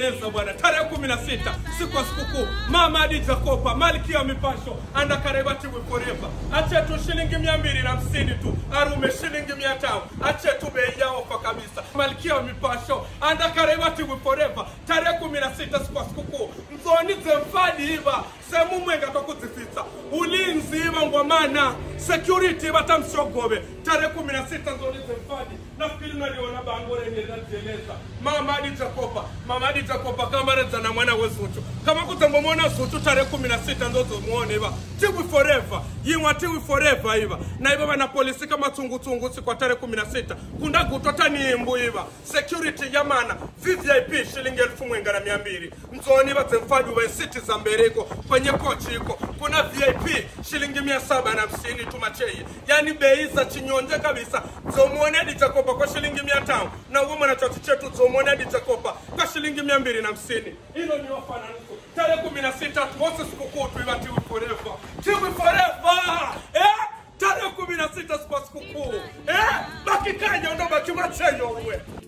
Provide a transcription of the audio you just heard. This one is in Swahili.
najieleza bwana tarehe kumi na sita siku ya sikukuu mama hadi jakopa malkia wa mipasho andakarevati wiforeva achetu shilingi mia mbili na hamsini tu arume shilingi mia tano achetu bei ya ofa kabisa malkia wa mipasho andakarevati wiforeva tarehe kumi na sita siku ya sikukuu mzoni zemfadi iva semu mwenga tokuzifitsa ulinzi iva ngwamana security vatamshogobe tarehe kumi na sita nzoni zemfadi nafikiri naliona bango lenye linajieleza mama hadi jakopa mama hadi jakopa kamareza na mwana wezuchu kama kutambomona zuchu tarehe kumi na sita ndozomuone iva tiwi forever yimwa tiwi forever iva na iva vana polisi kama tsungutungu sikwa tarehe kumi na sita kunda gutwa taniimbu iva security yamana vvip shilingi elfu mwenga na mia mbili mzoni iva zemfadi uva isiti za mbereko kwenye kochi iko kuna vip shilingi mia saba na hamsini tumachei yani bei za chinyonje kabisa zomuone hadi jakopa kwa shilingi mia tano na uvo mwanachochi chetu zomuone hadi jakopa kwa shilingi mia mbili na hamsini hilo ni wafananifu tarehe kumi na sita tuose sikukuu tuiva tiwi forever tiwi forever eh? tarehe kumi na sita siku ya sikukuu eh? baki kanya ndo baki macheyo uwe